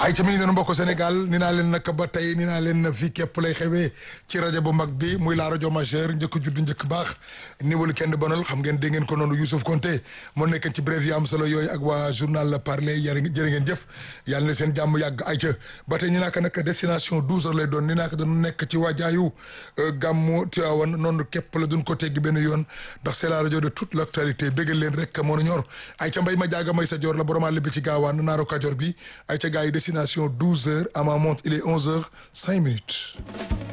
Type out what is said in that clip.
ay ca mi ngi noonu mbokk Sénégal ni naa leen nag ba tey ni naa leen fii képp lay xewee ci rajo bu mag bi muy la rajo majeur njëkk judd njëkk baax niwalu kenn bonal xam ngeen dégg ngeen ko noonu Youssouf Konté moo nekk ci brève yi am solo yooyu ak waa journal parler yar jërë ngeen jëf yàlla na seen jàmm yàgg ay ca ba tey ni naa ko nag destination 12 heures lay doon ni naa ko doon nekk ci waajaayu gàmmu Tiwaawan noonu képp la duñ ko teggi benn yoon ndax c'est la rajo de toute l'actualité béggal leen rek moo nu ñor ay ca mbay ma jaaga may sa joor la borom àll bi ci gaawaan naaro kajoor bi ay ca gars yi destination 12 heures à ma montre il est 11 heures 5 minutes